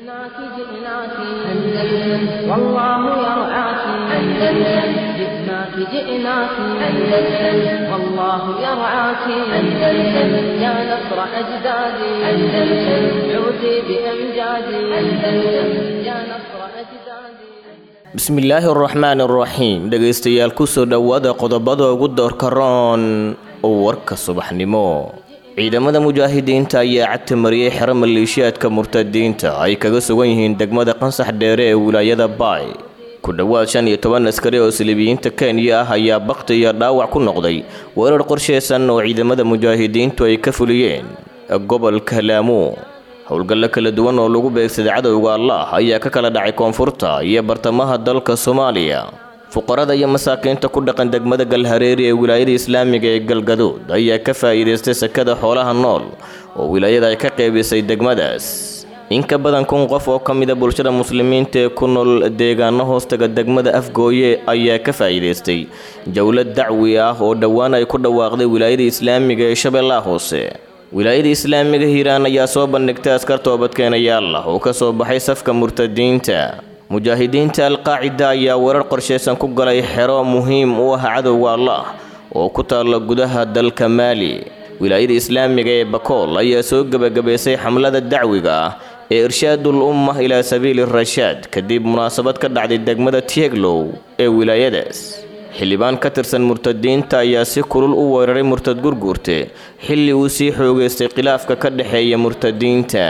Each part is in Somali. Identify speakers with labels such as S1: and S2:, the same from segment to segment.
S1: جئناك جئناك أندلس والله يرعاك أندلس جئناك جئناك أندلس والله يرعاك أندلس يا نصر أجدادي أندلس عودي بأمجادي أندلس يا نصر أجدادي
S2: bismillaahi araxmaan araxiim dhegaystayaal kusoo dhowaada qodobada ugu doorka roon oo warka subaxnimo ciidamada mujaahidiinta ayaa cagta mariyey xero maleeshiyaadka murtadiinta ay kaga sugan yihiin degmada qansax dheere ee wilaayada baay ku dhowaad shan iyo toban askari oo silibiyiinta kenya ah ayaa bakti iyo dhaawac ku noqday weerar qorsheysan oo ciidamada mujaahidiintu ay ka fuliyeen gobolka laamo howlgallo kala duwan oo lagu beegsaday cadowga allah ayaa ka kala dhacay koonfurta iyo bartamaha dalka soomaaliya fuqarada iyo masaakiinta ku dhaqan degmada galhareeri ee wilaayada islaamiga ee galgaduud ayaa ka faa'iidaystay sakada xoolaha nool oo wilaayada ay ka qeybisay degmadaas in ka badan kun qof oo ka mida bulshada muslimiinta ee ku nool deegaano hoostaga degmada afgooye ayaa ka faa'iidaystay jowlad dacwi ah oo dhowaan ay ku dhawaaqday wilaayada islaamiga ee shabeellaha hoose wilaayada islaamiga hiiraan ayaa soo bandhigtay askar toobadkeenayaal ah oo ka soo baxay safka murtadiinta mujaahidiinta alqaacida ayaa weerar qorsheysan ku galay xero muhiim u ah cadowga allah oo ku taalla gudaha dalka maali wilaayada islaamiga ee bakool ayaa soo gebagabaysay xamlada dacwiga ah ee irshaadul umma ilaa sabiili rashaad kadib munaasabad ka dhacday degmada tieglow ee wilaayadaas xildhibaan ka tirsan murtadiinta ayaa si kulul u weeraray murtad gurguurte xilli uu sii xoogaystay khilaafka ka dhexeeya murtadiinta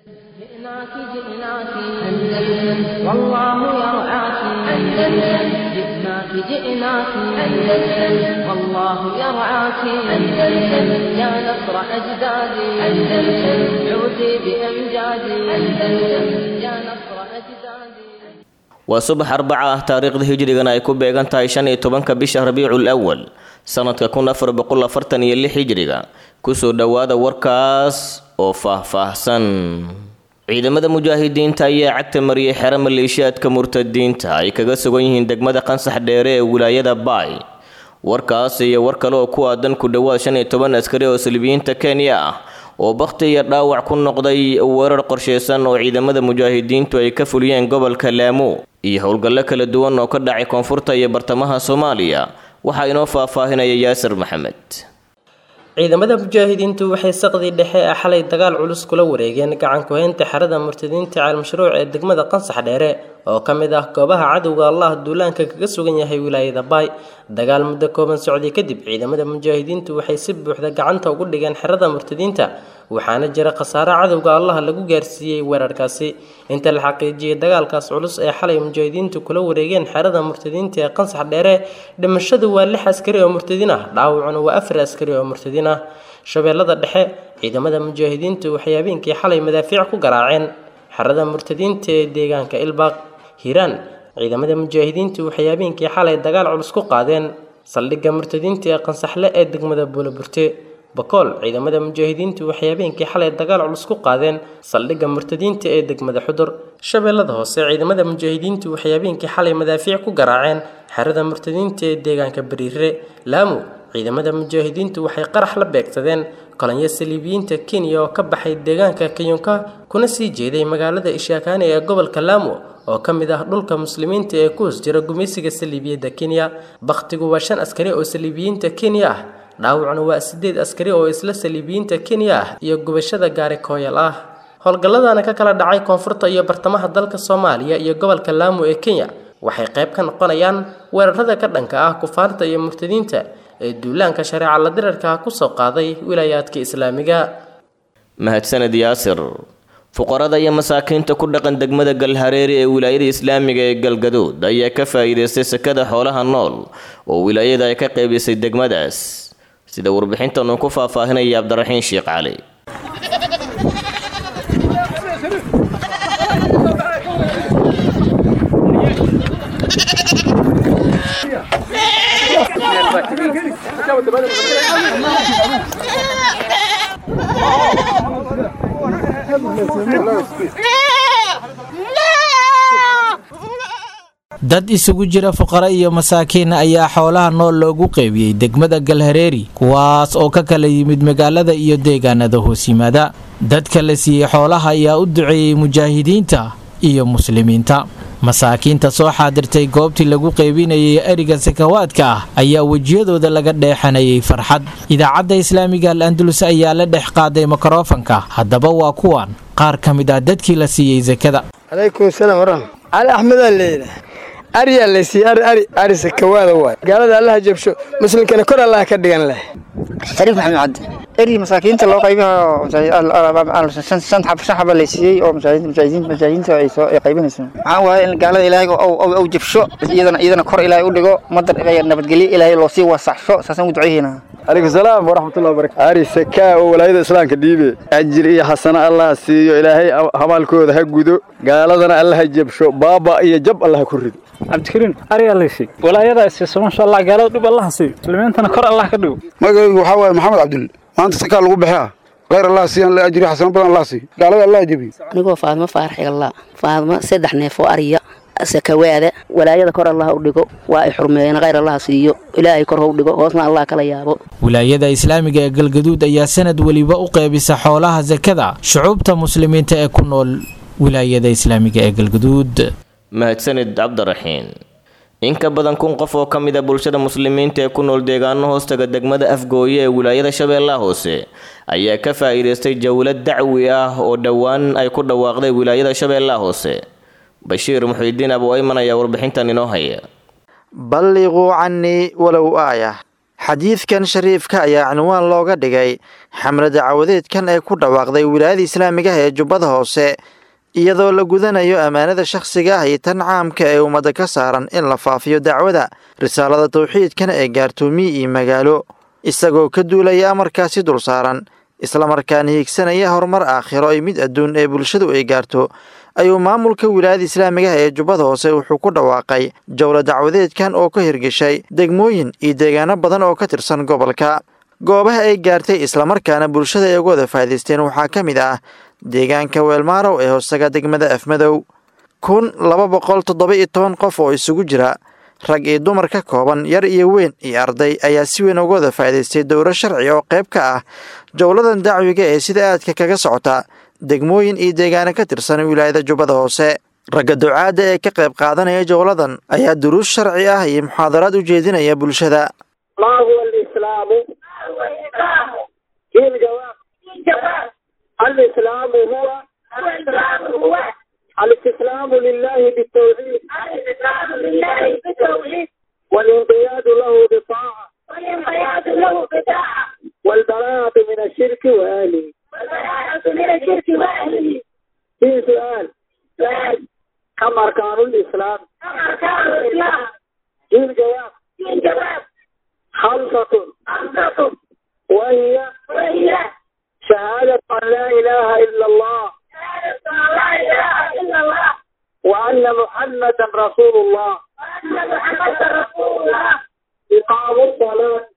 S1: جئناك جئناك أندلس والله يرعاك أندلس جئناك جئناك أندلس والله يرعاك أندلس يا نصر أجدادي أندلس عودي بأمجادي أندلس يا نصر أجدادي
S2: waa subax arbaca ah taariikhda hijrigana ay ku beegan tahay shan iyo tobanka bisha rabiicul awal sanadka kun afar boqol afartan iyo lix hijriga kusoo dhowaada warkaas oo faahfaahsan ciidamada mujaahidiinta ayaa cagta mariyey xero maleeshiyaadka murtadiinta ay kaga sugan yihiin degmada qansax dheere ee wilaayada baay warkaas iyo war kale oo ku aadan ku dhowaad shan iyo toban askari oo silibiyiinta kenya ah oo bakti iyo dhaawac ku noqday weerar qorsheysan oo ciidamada mujaahidiintu ay ka fuliyeen gobolka laamo iyo howlgallo kala duwan oo ka dhacay koonfurta iyo bartamaha soomaaliya waxaa inoo faahfaahinaya yaasir maxamed
S3: ciidamada mujaahidiintu waxay saqdii dhexe ee xalay dagaal culus kula wareegeen gacan ku-haynta xerada murtadiinta caalmashruuc ee degmada qansax dheere oo ka mid ah goobaha cadowga allah duulaanka kaga sugan yahay wilaayada baay dagaal muddo kooban socday kadib ciidamada mujaahidiintu waxay si buuxda gacanta ugu dhigeen xerada murtadiinta waxaana jira khasaare cadowga allah lagu gaarsiiyey weerarkaasi inta la xaqiijiyey dagaalkaas culus ee xalay mujaahidiintu kula wareegeen xerada murtadiinta ee qansax dheere dhimashadu waa lix askari oo murtadiin ah dhaawacuna waa afar askari oo murtadiin ah shabeellada dhexe ciidamada mujaahidiintu waxay habeenkii xalay madaafiic ku garaaceen xerada murtadiinta ee deegaanka ilbaaq hiiraan ciidamada mujaahidiintu waxay habeenkii xalay dagaal culus ku qaadeen saldhigga murtadiinta ee qansaxle ee degmada buulaburte bakool ciidamada mujaahidiintu waxay habeenkii xalay dagaal culus ku qaadeen saldhigga murtadiinta ee degmada xudur shabeellada hoose ciidamada mujaahidiintu waxay habeenkii xalay madaafiic ku garaaceen xerada murtadiinta ee deegaanka bariire laamo ciidamada mujaahidiintu waxay qarax la beegsadeen kolonyo saliibiyiinta kenya oo ka baxay deegaanka kayunka kuna sii jeeday magaalada ishaakaani ee gobolka laamo oo ka mid ah dhulka muslimiinta ee ku hoos jira gumaysiga saliibiyadda kenya bakhtigu waa shan askari oo saliibiyiinta kenya ah dhaawacuna waa sideed askari oo isla saliibiyiinta kenya ah iyo gubashada gaari kooyal ah howlgalladana ka kala dhacay koonfurta iyo bartamaha dalka soomaaliya iyo gobolka laamo ee kenya waxay qayb ka noqonayaan weerarada ka dhanka ah kufaarta iyo murtadiinta ee duulaanka shareeca la dirarka kusoo qaaday wilaayaadka islaamiga
S2: mahadsaned yaasir fuqarada iyo masaakiinta ku dhaqan degmada galhareeri ee wilaayada islaamiga ee galgaduud ayaa ka faa'iidaystay sakada xoolaha nool oo wilaayada ay ka qaybisay degmadaas sida warbixintan uu ku faahfaahinaya cabdiraxiin sheekh cali
S4: dad isugu jira fuqara iyo masaakiin ayaa xoolaha nool loogu qeybiyey degmada galhareeri kuwaas oo ka kala yimid magaalada iyo deegaanada hoos yimaada dadka la siiyey xoolaha ayaa u duceeyey mujaahidiinta iyo muslimiinta masaakiinta soo xaadirtay goobtii lagu qeybinayay eriga sakawaadka ah ayaa wejiyadooda laga dheexanayay farxad idaacadda islaamiga al andalus ayaa la dhex qaaday mikrofanka haddaba waa kuwan qaar ka mid ah dadkii la siiyey sakada
S5: calaykum salaam waraxmat cali axmedaa leeyahay ariyaa laysiiyey ari ari ari sakawaada waay gaalada allaha jabsho muslimkana kor allaha ka dhigan leh
S6: shariif maxamed cabdi eri masaakiinta loo qaybiyo shan xaba laysiiyey oo mujaahidiinta ay qaybinayso maxaa waaye in gaalada ilaahay ou jabsho iyadana iyadana kor ilaahay u dhigo madar nabadgelyo ilaahay loo sii wasaxsho saasaan ugu duceynaynaa
S7: calaykum salaam waraxmatullahi wabarakatu ari sakaa oo walaayada islaamka dhiibe ajir iyo xasano allah siiyo ilaahay habaalkooda ha gudo gaaladana allaha jabsho baaba iyo jab allaha ku rido
S8: cabdikariin arigaa laysiiy walaayada siiso masha allah gaalada dhib allaha siiyo muslimiintana kor allah ka dhigo
S9: magacaygu waxaa waaye maxamed cabdulle maanta sakaa lagu baxaa khayr allah siiyan la ajri xasano badan allah siiyo gaalada allah jabiyo
S10: anigoo faadmo faarax igalla faadmo saddex neef oo ariya sakawaada walaayada kor allah u dhigo waa ay xurmeeyeen khayr allah siiyo ilaahay kor hau dhigo hoosna allah kala yaabo
S4: wilaayada islaamiga ee galgaduud ayaa sanad weliba u qeybisa xoolaha sakada shucuubta muslimiinta ee ku nool wilaayada islaamiga ee galgaduud
S2: mahadsanid cabdiraxiin in ka badan kun qof oo ka mid a bulshada muslimiinta ee ku nool deegaano hoostaga degmada afgooye ee wilaayada shabeellaha hoose ayaa ka faa'iidaystay jawlad dacwi ah oo dhowaan ay ku dhawaaqday wilaayada shabeellaha hoose bashiir muxiidiin abu ayman ayaa warbixintan inoo haya
S11: balliquu cannii walow aayah xadiidkan shariifka ayaa cinwaan looga dhigay xamle dacawadeedkan ee ku dhawaaqday wilaayada islaamiga ah ee jubbada hoose iyadoo la gudanayo ammaanada shakhsiga ah iyo tan caamka ee ummadda ka saaran in la faafiyo dacwada risaalada tawxiidkan ee gaartoomiye iyo magaalo isagoo ka duulaya amarkaasi dul saaran islamarkaana hiigsanaya horumar aakhiro iyo mid adduun ee bulshadu ay gaarto ayuu maamulka wilaayada islaamiga ah ee jubbada hoose wuxuu ku dhawaaqay jowla dacwadeedkan oo ka hirgeshay degmooyin iyo deegaano badan oo ka tirsan gobolka goobaha ay gaartay islamarkaana bulshada ay uga wada faa'idaysteen waxaa ka mid ah deegaanka weelmaarow ee hoostaga degmada afmadow kun laba boqol toddoba iyo toban qof oo isugu jira rag iyo dumar ka kooban yar iyo weyn iyo arday ayaa si weyn uga wada faa'idaystay dowro sharci oo qayb ka ah jowladan dacwiga ee sida aadka kaga socota degmooyin iyo deegaano ka tirsan wilaayada jubbada hoose ragga ducaadda ee ka qayb qaadanaya jowladan ayaa duruus sharci ah iyo muxaadaraad u jeedinaya bulshada
S12: الإسلام هو الاستسلام لله بالتوحيد الاستسلام لله بالتوحيد والانقياد له بالطاعة والانقياد له بالطاعة والبراءة من الشرك وأهله والبراءة من الشرك وأهله في سؤال سؤال كم أركان الإسلام كم أركان الإسلام في الجواب في الجواب خمسة خمسة وهي وهي شهادة أن لا إله إلا الله لا إله إلا الله وأن محمدا رسول الله وأن محمدا رسول الله إقام الصلاة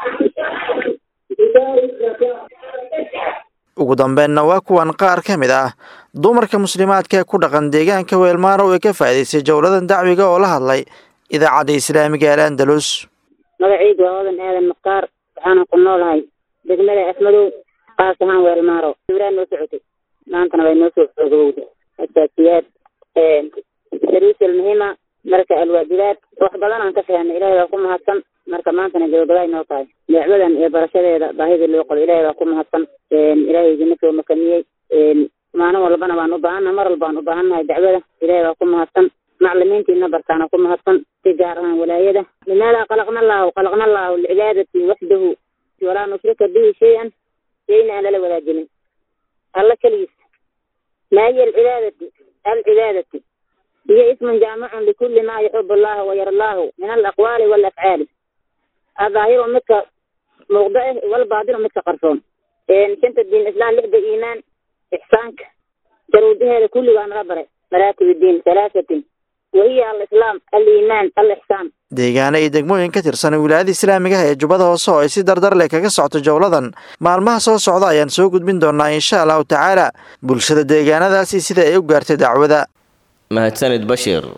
S12: إداء الزكاة
S11: ugu dambeenna waa kuwan qaar ka mid ah dumarka muslimaadka ee ku dhaqan deegaanka weelmaarow ee ka faa'idaystay jowladan dacwiga oo la hadlay idaacadda islaamiga al andalus
S13: magacaygu waa wadan aadan mukhtaar waxaana ku noolahay degmada afmadow qaas ahaan weelmaaro duuraan noo socotay maantana way noo soo xoogowda asaasiyaad daruusal muhiima marka alwaajibaad wax badan aan ka fahanay ilaahay baa ku mahadsan marka maantana gabagabaay noo tahay dacwadan iyo barashadeeda baahida loo qabo ilaahay baa ku mahadsan ilaahay idina soo makaniyey maalin walbana waan u baahannahay mar walbaan u baahannahay dacwada ilaahay baa ku mahadsan maclimiintiina bartaana ku mahadsan si gaar ahaan walaayada limaada qalaqna allahu qalaqna allahu licibaadati waxdahu walaa nushrika bihi shay-an shayna aan lala wadaajinin alla keligiis maa hiya alcibaadati alcibaadati hiya ismun jaamicun likulli maa yuxib allahu wayarlaahu min alaqwaali walafcaali adaahiru midka muuqdo eh walbaadinu midka qarsoon shanta diin islaan lixda iimaan ixsaanka jaruudaheeda kulligaa naga baray maraatib diin halaasatin wahiya alislaam aliimaan alixsaan
S11: deegaano iyo degmooyin ka tirsan wilaayada islaamiga ah ee jubbada hoose oo ay si dardar leh kaga socoto jowladan maalmaha soo socda ayaan soo gudbin doonaa insha allahu tacaala bulshada deegaanadaasi sida ay u gaartay dacwada
S2: mahadsanid bashiir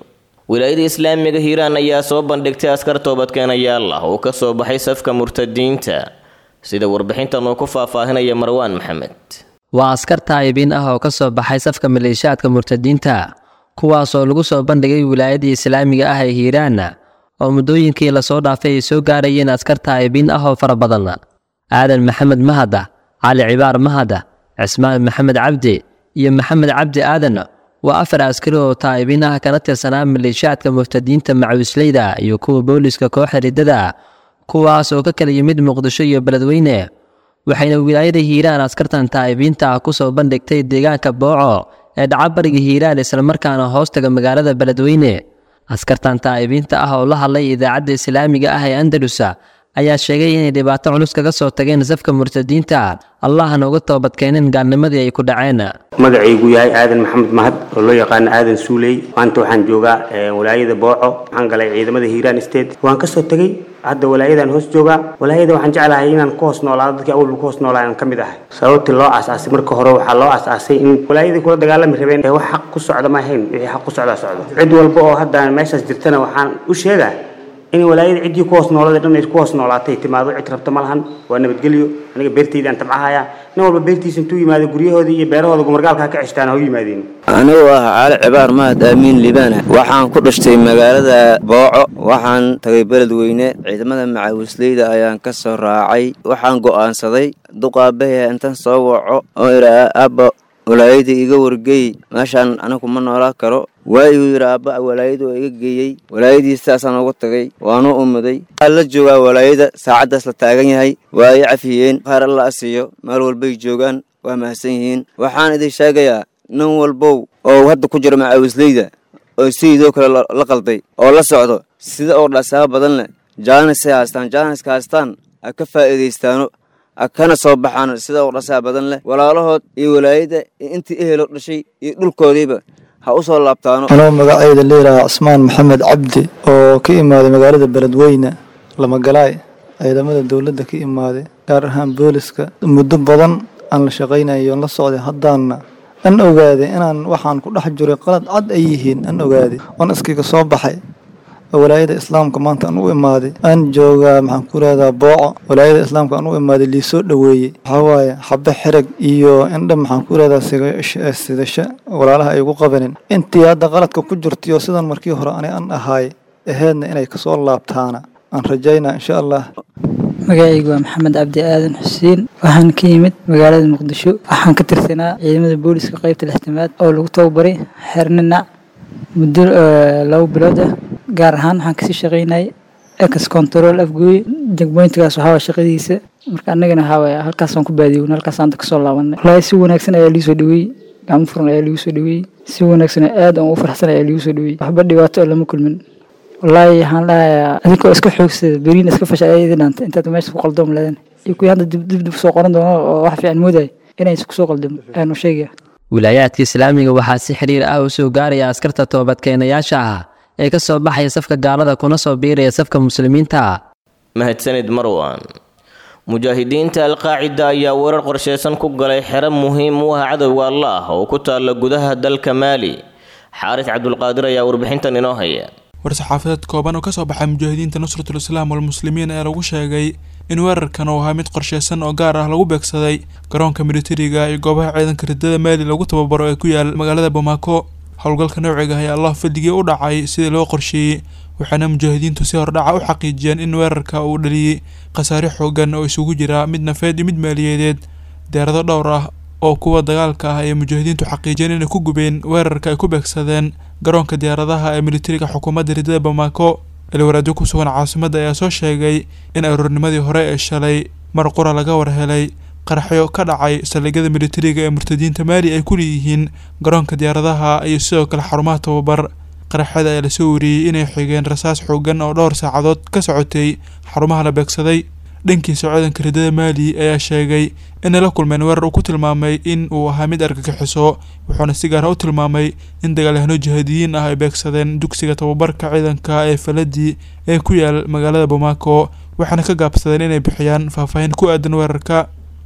S2: wilaayada islaamiga hiiraan ayaa soo bandhigtay askar toobadkeenayaal ah oo ka soo baxay safka murtadiinta sida warbixintan uu ku faahfaahinaya marwaan maxamed
S14: waa askar taa'ibiin ah oo ka soo baxay safka maleeshiyaadka murtadiinta kuwaasoo lagu soo bandhigay wilaayadii islaamiga ah ee hiiraan oo muddooyinkii lasoo dhaafay ay soo gaarayeen askar taa'ibiin ah oo fara badan aadan maxamed mahada cali cibaar mahada cismaan maxamed cabdi iyo maxamed cabdi aadan waa afar askari oo taa'ibiin ah kana tirsanaa maleeshiyaadka murtadiinta macawisleyda iyo kuwa booliska kooxda riddada kuwaas oo ka kala yimid muqdisho iyo beledweyne waxayna wilaayada hiiraan askartan taa'ibiinta ah ku soo bandhigtay deegaanka booco ee dhacabariga hiiraan islamarkaana hoostaga magaalada beledweyne askartan taa'ibiinta ah oo la hadlay idaacadda islaamiga ah ee andalusa ayaa sheegay inay dhibaato culus kaga soo tageen safka murtadiinta allahna uga toobadkeeneen gaalnimadii ay ku dhaceen
S15: magacaygu yahay aadan maxamed mahad oo loo yaqaano aadan suuley maanta waxaan joogaa walaayada booco waxaan galay ciidamada hiiraan state waan kasoo tegey hadda walaayadan hoos joogaa walaayada waxaan jeclahay inaan ku hoos noolaado dadkii awalba ku hoos noolaayan ka mid ahay sababtii loo aasaasay marka hore waxaa loo aasaasay in walaayadii kula dagaalami rabeen ee wax xaq ku socda ma ahayn wixii xaq ku socdaa socdo cid walba oo hadda meeshaas jirtana waxaan u sheegaa in walaayada ciddii ku hoos noolada dhan ay ku hoos noolaatay timaado cid rabta ma lahan waa nabadgelyo aniga beertaydaan tabcahaya nin walba beertiisa intuu yimaado guryahoodii iyo beerahooda gumargaalka ka ceshtaan ha u yimaadeen
S16: anigu ah cali cibaar mahad aamiin libaana waxaan ku dhashtay magaalada booco waxaan tagay beledweyne ciidamada macaawisleyda ayaan ka soo raacay waxaan go'aansaday duqaabahe intan soo waco oo idhaa abba walaayadii iga wargeey meeshaan anigu ma noolaa karo waayuu yidhi aabba walaayadu oo iga geeyey walaayadii sidaasaan ugu tagay waanu umuday waxaa la joogaa walaayada saacaddaas la taagan yahay waa ay cafiyeen qaar alla asiiyo meel walbay joogaan waa mahadsan yihiin waxaan idin sheegayaa nin walbow oo hadda ku jira macaawisleyda oo sayidoo kale la qalday oo la socdo sida oo dhasaaba badan leh jaanisay haystaan jaaniska haystaan ha ka faa'iidaystaano kana soo baxaan sida oo dhasaa badan leh walaalahood iyo walaayada iyo intii ehelo dhashay iyo dhulkoodiiba ha u soo laabtaano
S17: anoo magacayda leeyahaa cismaan maxamed cabdi oo ka imaaday magaalada beledweyne lamagalaay ciidamada dowladda ka imaaday gaar ahaan booliska muddo badan aan la shaqaynayo la socday haddaanna an ogaaday inaan waxaan ku dhex jiray qalad cad ay yihiin an ogaaday oon iskiga soo baxay walaayada islaamka maanta aan u imaaday aan joogaa maxaan ku leedaa booco walaayada islaamka aan u imaaday liisoo dhoweeyey waxaa waaye xabe xereg iyo indha maxaan ku leedaa sidasho walaalaha ay ugu qabanin intii hadda qaladka ku jirtay oo sidan markii hore ani an ahaay aheedna inay kasoo laabtaana aan rajaynaa insha allah
S18: magacaygu waa maxamed cabdi aadan xuseen waxaan ka yimid magaalada muqdisho waxaan ka tirsanaa ciidamada booliska qaybta lixtamaad oo lagu tababaray xeerninac muddo labo bilood ah gaar ahaan waxaan kasii shaqaynayay ex control afgooye jagboyntigaas waxaa waa shaqadiisa marka annagana waxaa waaya halkaasaan ku baadiyown halkaasaan hadda kasoo laabanay wallaahi si wanaagsan ayaa liisoo dhaweeyey gacmo furan ayaa liigu soo dhaweeyey si wanaagsan aad aan u farxsan ayaa liigu soo dhaweeyey waxba dhibaato oo lama kulmin wallaahi waxaan dhahayaa adinkoo iska xoogsada beriina iska fasha ayaa idin dhaantay intaad meesha ku qaldoom leedan iyo kuwii hadda dib dib soo qoran doono oo wax fiican moodaya inaysan kusoo qaldamo ayaanu sheegaya
S14: wilaayaadka islaamiga waxaa si xiriir ah u soo gaaraya askarta toobadkeenayaasha ah ee ka soo baxaya safka gaalada kuna soo biiraya safka muslimiinta
S2: mahadsanid marwan mujaahidiinta alqaacida ayaa weerar qorsheysan ku galay xero muhiim u ah cadowga allah oo ku taalla gudaha dalka maali xaaris cabdulqaadir ayaa warbixintan inoo haya
S19: war-saxaafadeed kooban oo kasoo baxay mujaahidiinta nusratul islaam walmuslimiin ee lagu sheegay in weerarkan uu ahaa mid qorsheysan oo gaar ah lagu beegsaday garoonka militariga iyo goobaha ciidanka ridada maali lagu tababaro ee ku yaal magaalada bamako howlgalka noociga ayaa allah fadligii u dhacay sidii loo qorsheeyey waxaana mujaahidiintu si hordhaca u xaqiijiyeen in weerarka uu dhaliyey khasaare xoogan oo isugu jira mid nafeed iyo mid maaliyadeed deerado dhowr ah oo kuwa dagaalka ah ay mujaahidiintu xaqiijiyeen inay ku gubeen weerarka ay ku beegsadeen garoonka diyaaradaha ee militariga xukuumadda ridada bamako ilwaraadyo ku sugan caasimadda ayaa soo sheegay in aroornimadii hore ee shalay mar qura laga warhelay qaraxyo ka dhacay saldhigyada militariga ee murtadiinta maali ay ku leeyihiin garoonka diyaaradaha iyo sidoo kale xarumaha tababar qaraxyada ayaa lasoo wariyey inay xigeen rasaas xoogan oo dhowr saacadood ka socotay xarumaha la beegsaday dhankiisa ciidanka ridada maali ayaa sheegay inay la kulmeen weerar uu ku tilmaamay in uu ahaa mid argagixiso wuxuuna si gaara u tilmaamay in dagaalyahano jihaadiyiin ah ay beegsadeen dugsiga tababarka ciidanka ee faladii ee ku yaal magaalada bamako waxaana ka gaabsadeen inay bixiyaan faahfaahin ku aadan weerarka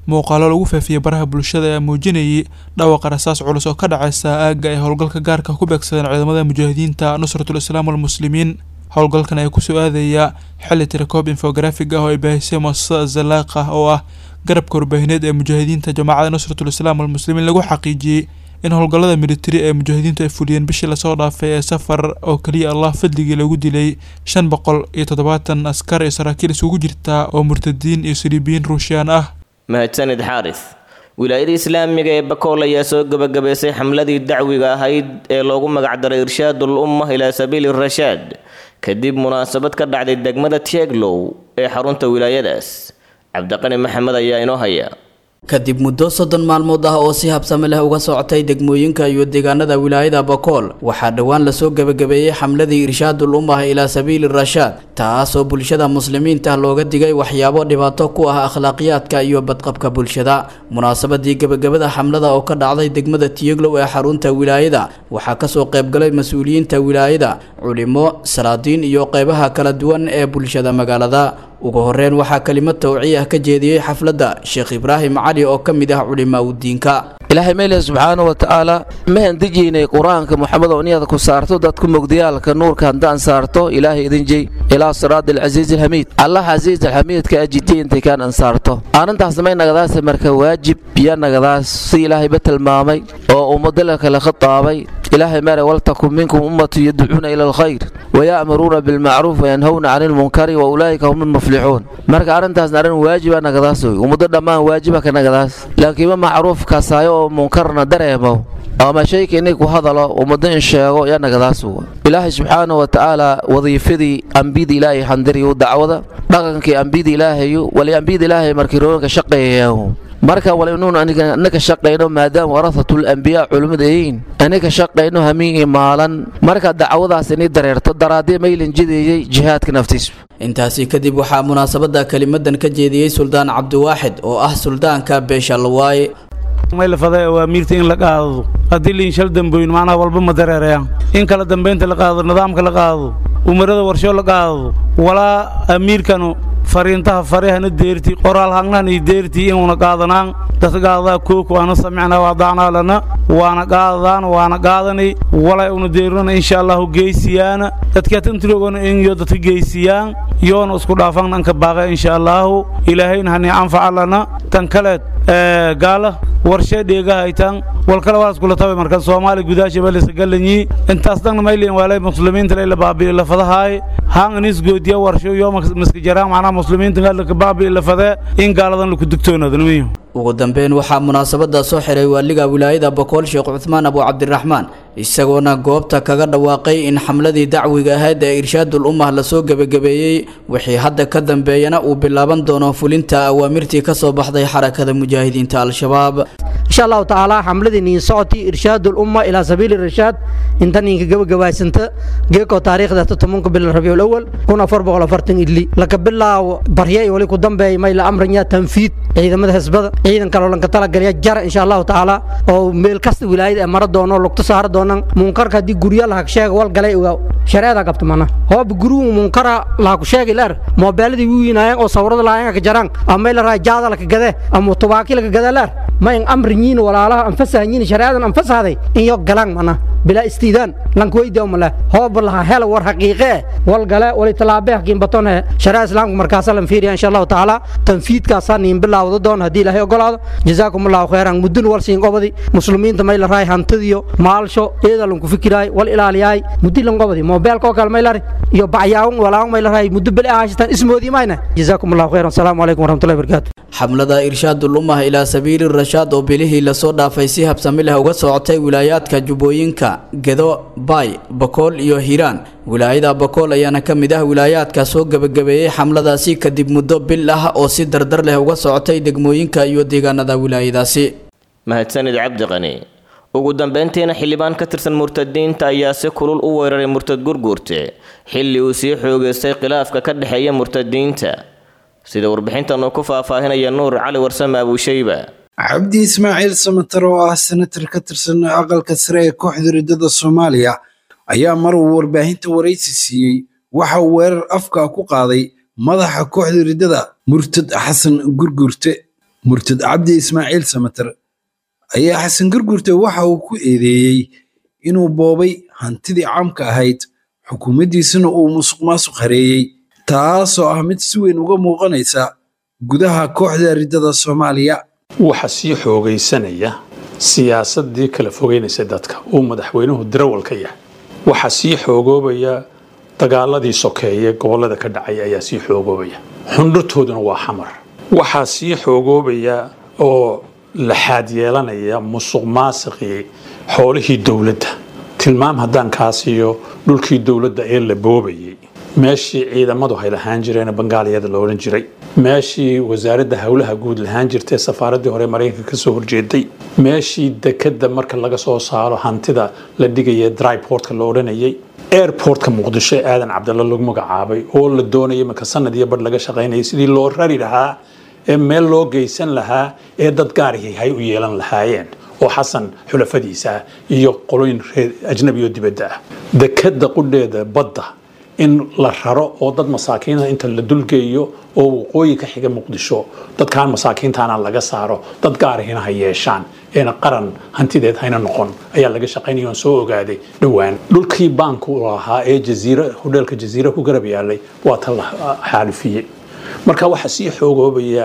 S19: muuqaalo lagu faafiyey baraha bulshada ee muujinayay dhawaqa rasaas culus oo ka dhacaysa aagga ay howlgalka gaarka ku beegsadeen ciidamada mujaahidiinta nusratul islaam walmuslimiin howlgalkan ayaa kusoo aadaya xilli tirakoob infografig ah oo ay baahisay muasasada zalaaqa oo ah garabka warbaahineed ee mujaahidiinta jamaacada nusratul islaam walmuslimiin lagu xaqiijiyey in howlgallada militari ee mujaahidiintu ay fuliyeen bishii lasoo dhaafay ee safar oo keliya allah fadligii lagu dilay shan boqol iyo toddobaatan askar iyo saraakiil isugu jirta oo murtadiin iyo siriibiyiin ruushiyaan ah
S2: mahadsanid xaaris wilaayada islaamiga ee bakool ayaa soo gebagabaysay xamladii dacwiga ahayd ee loogu magacdaray irshaadul umma ilaa sabiili rashaad kadib munaasabad ka dhacday degmada tieglow ee xarunta wilaayadaas cabdiqani maxamed ayaa inoo haya
S20: kadib muddo soddon maalmood ah oo si habsame leh uga socotay degmooyinka iyo deegaanada wilaayada bakool waxaa dhowaan lasoo gebagabeeyey xamladii irshaadul ummah ilaa sabiili rashaad taasoo bulshada muslimiinta looga digay waxyaabo dhibaato ku ah akhlaaqiyaadka iyo badqabka bulshada munaasabadii gebagabada xamlada oo ka dhacday degmada tiyeglow ee xarunta wilaayada waxaa kasoo qaybgalay mas-uuliyiinta wilaayada culimo salaadiin iyo qeybaha kala duwan ee bulshada magaalada ugu horeyn waxaa kelimad tawciya ka jeediyey xafladda sheekh ibraahim cali oo ka mid ah culimaa udiinka
S21: ilaahay meeleh subxaana wa tacaala mahan dejiynay qur-aanka moxamed oo niyada ku saarto dadku mogdiyaalka nuurka haddaan saarto ilaahay idin jey ilaa siraadi alcasiizi alxamiid allah casiiz alxamiidka ajidiya intay kaan ansaarto arrintaasna may nagadaase marka waajib iyo nagadaas si ilaahayba tilmaamay oo ummadala kale khitaabay ilaahay mere waltakun minkum ummatu yadcuuna ila alkhayr waya'muruuna bilmacruuf wayanhowna cani lmunkari wa ulaa'ika hum lmuflixuun marka arrintaasna arrin waajiba nagadaas wey ummaddo dhammaan waajiba ka nagadaas laakiinma macruuf kasaayo oo munkarna dareemo ama shayka inay ku hadalo ummaddo in sheego yaa nagadaas wa ilaahay subxaana wa tacaala wadiifadii ambiyada ilaahay xandiriyu dacwada dhaqankii ambiyada ilaahayu wali ambiyada ilaahay markii rooyinka shaqeeyayahu marka wal inuun anaka shaqayno maadaama warahatul ambiyaa culimmada yihiin anaka shaqayno hamiin iyo maalan marka dacwadaas inay dareerto daraadee maylin jideeyey jihaadka naftiisu
S20: intaasi kadib waxaa munaasabada kelimadan ka jeediyey suldaan cabdiwaaxid oo ah suldaanka beesha lawaaye
S22: maylafada awaamiirta in la qaado haddii liinshal damboyn macnaha walba ma dareerayaan in kala dambaynta la qaado nidaamka la qaado umarada warsho la qaado walaa amiirkanu fariintaha farihana deerti qoraal hangnan iyo deerti inuuna qaadanaan dadka qaadadaa kook waana samicnaa waadacnaa lana waana qaadadaan waana qaadanay walay una deerinana insha allahu geysiyaana dadka tantirogona inyo dadka geysiyaan yoona isku dhaafan dhanka baaqa insha allahu ilaahayna hani anfaca lana tan kaleed gaala warshee dheegahaytan walkale waa iskula tabay marka soomaali gudaasha balisa galanyi intaas dhanna mayliin waalay muslimiinta layla baabi'i lafadahaay haan inis goodiya warsho yoo maska jaraan macnaha muslimiinta galaka baabi'i lafadee in gaaladan laku digtoonaadnimiyo
S20: ugu dambeyn waxaa munaasabada soo xiray waaliga wilaayada bokool sheekh cuthmaan abu cabdiraxmaan isagoona goobta kaga dhawaaqay in xamladii dacwiga ahayd ee irshaadul ummah lasoo gebagabeeyey wixii hadda ka dambeeyana uu bilaaban doono fulinta awaamirtii ka soo baxday xarakada mujaahidiinta al-shabaab
S23: insha allahu tacaala xamladii niin socotii irshaadul umma ilaa sabiili rashaad inta niinka gabagabaysanta geeko taariikhda todobanka bil rabiul awal kun afar boqol afartan idli laka bilaawo barya iyo wali ku dambeeya may la amranya tanfiid ciidamada xisbada ciidan kaloo lanka talagalya jara insha allahu tacaala oo meel kasta wilaayada ee mara doono lugta saara doonan munkarka haddii gurya lahag sheega wal galay ogaa shareeda qabta mana hooba guruhu munkara lahaku sheegi leer moobeeladii wiinaayeen oo sawirada lahayen ka jaraan ama la raa jaada laka gade ama tubaaki laka gade leer ma in amrinyiin walaalaha anfasahanyiin shareedan anfasahday in yo galaan mana bilaa istiidaan lankweydi omale hooba laha hela war xaqiiqe wal gale wali talaabe hakiin batone shareea islaamka markaasa lan fiiriya insha allahu tacaala tanfiidkaasaa niin bilaawda doon haddii ilaahay ogolaado jazaakum allahu khayran mudun wal siin qobadi muslimiinta may la raay hantidiyo maalsho eeda lanku fikiraay wal ilaaliyaay muddi lan qobadi moobeelka oo kale may lari iyo bacyaawun walaawun may la raay muddo beli ahaashitaan ismoodii mayna jazaakum allahu khayran asalaamu calaykum waraxmatullahi barakaatu
S20: xamlada irshaadul ummah ilaa sabiili rashaad oo bilihii lasoo dhaafay si habsami leh uga socotay wilaayaadka jubbooyinka gedo baay bakool iyo hiiraan wilaayada bakool ayaana ka mid ah wilaayaadka soo gebagabeeyey xamladaasi kadib muddo bil ah oo si dardar leh uga socotay degmooyinka iyo deegaanada wilaayadaasi
S2: mahadsanid cabdiqani ugu dambeyntiina xildhibaan ka tirsan murtadiinta ayaa si kulul u weeraray murtad gurguurte xilli uu sii xoogeystay khilaafka ka dhexeeya murtadiinta sida warbixintan uu ku faahfaahinaya nuur cali warsame abuushayba
S24: cabdi ismaaciil samatar oo ah senatar ka tirsan aqalka sare ee kooxda riddada soomaaliya ayaa mar uu warbaahinta waraysi siiyey waxa uu weerar afka ku qaaday madaxa kooxda riddada murtad xasan gurgurte murtad cabdi ismaaciil samater ayaa xasan gargurte waxa uu ku eedeeyey inuu boobay hantidii caamka ahayd xukuumaddiisana uu musuq maasuq hareeyey taasoo ah mid si weyn uga muuqanaysa gudaha kooxda riddada soomaaliya
S1: waxa sii xoogaysanaya siyaasadii kala fogeynaysa dadka uu madaxweynuhu darawal ka yahay waxaa sii xoogoobaya dagaaladii sokeeye gobollada ka dhacay ayaa sii xoogoobaya xundhurtooduna waa xamar waxaa sii xoogoobaya oo laxaad yeelanaya musuq maasiqii xoolihii dowladda tilmaam haddaan kaa siiyo dhulkii dowladda ee la boobayay meeshii ciidamadu hay lahaan jireen bangaaliyada la odhan jiray meeshii wasaaradda howlaha guud lahaan jirtay safaaraddii hore maraykanka kasoo horjeeday meeshii dekadda marka laga soo saaro hantida la dhigaya dryportka la odhanayay airportka muqdisho ee aadan cabdalla lagu magacaabay oo la doonaya marka sanad iyo badh laga shaqaynayay sidii loo rari lahaa ee meel loo geysan lahaa ee dad gaarihii hay u yeelan lahaayeen oo xasan xulafadiisa iyo qolooyin reer ajnabi oo dibadda ah dekadda qudheeda badda in la raro oo dad masaakiina inta la dulgeeyo oo waqooyi ka xiga muqdisho dadkaan masaakiintaana laga saaro dad gaarihina ha yeeshaan eena qaran hantideed hayna noqon ayaa laga shaqaynaya oon soo ogaaday dhowaan dhulkii baanku lahaa ee jaziira hodheelka jaziira ku garab yaalay waa ta la xaalifiyey marka waxaa sii xoogoobaya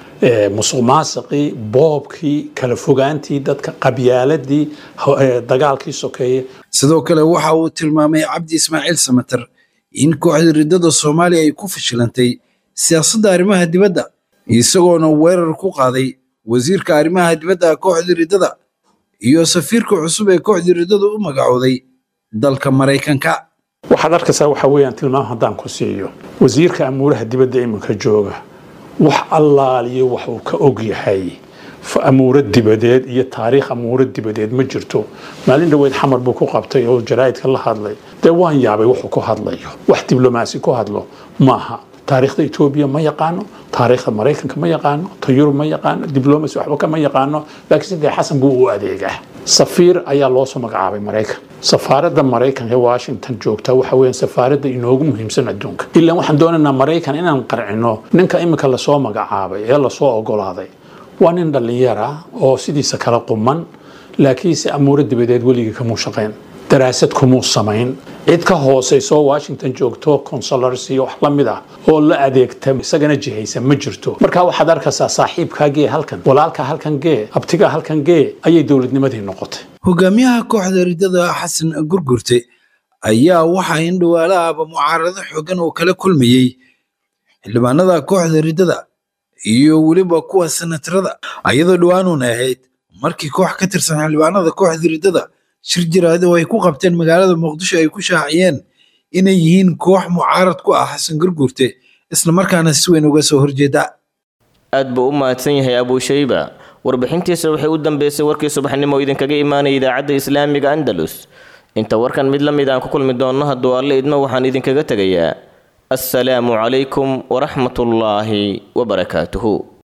S1: musuq maasiqii boobkii kala fogaantii dadka qabyaaladii dagaalkii sokeeye
S24: sidoo kale waxa uu tilmaamay cabdi ismaaciil samater in kooxda riddada soomaaliya ay ku fashilantay siyaasadda arrimaha dibadda isagoona weerar ku qaaday wasiirka arrimaha dibadda kooxda riddada iyo safiirka cusub ee kooxda riddada u magacooday dalka maraykanka
S1: waxaad arkaysaa waxa weeyaan tilmaam haddaan ku siiyo wasiirka amuuraha dibadda iminka jooga wax allaaliyo wax uu ka og yahay amuuro dibadeed iyo taariikh amuuro dibadeed ma jirto maalin dhoweyd xamar buu ku qabtay oo jaraa'idka la hadlay dee waan yaabay wuxuu ku hadlayo wax diblomaasi ku hadlo maaha taariikhda etoobiya ma yaqaano taariikhda maraykanka ma yaqaano ta yurub ma yaqaano diblomacy waxba kama yaqaano laakiin sidee xasan buu u adeegaa safiir ayaa loo soo magacaabay maraykan safaaradda maraykanka ee washington joogta waxa weeyaan safaaradda inoogu muhiimsan adduunka ilaa waxaan doonaynaa maraykan inaan qarcino ninka imika lasoo magacaabay ee lasoo ogolaaday waa nin dhallinyara oo sidiisa kala quman laakiinse amuuro dibadeed weligii kamuu shaqayn daraasad kumuu samayn cid ka hoosayso washington joogto consulars iyo wax la mid ah oo la adeegta isagana jihaysa ma jirto marka waxaad arkaysaa saaxiibkaa gee halkan walaalkaa halkan gee abtigaa halkan gee ayay dowladnimadii noqotay
S24: hogaamiyaha kooxda riddada xasan gurgurte ayaa waxaa in dhawaalaaba mucaarado xoogan oo kala kulmayey xildhibaanada kooxda riddada iyo weliba kuwa senatarada ayadoo dhowaanuuna ahayd markii koox ka tirsan xildhibaanada kooxda riddada shir jiraad oo ay ku qabteen magaalada muqdisho ay ku shaaciyeen inay yihiin koox mucaarad ku ah xasan gurgurte islamarkaana si weyn uga soo horjeeda
S2: aad buu u mahadsan yahay abuushayba warbixintiisa waxay u dambeysay warkii subaxnimo oo idinkaga imaanaya idaacadda islaamiga andalus inta warkan mid la mid aan ku kulmi doonno hadduu alle idmo waxaan idinkaga tegayaa assalaamu calaykum waraxmatullaahi wabarakaatuhu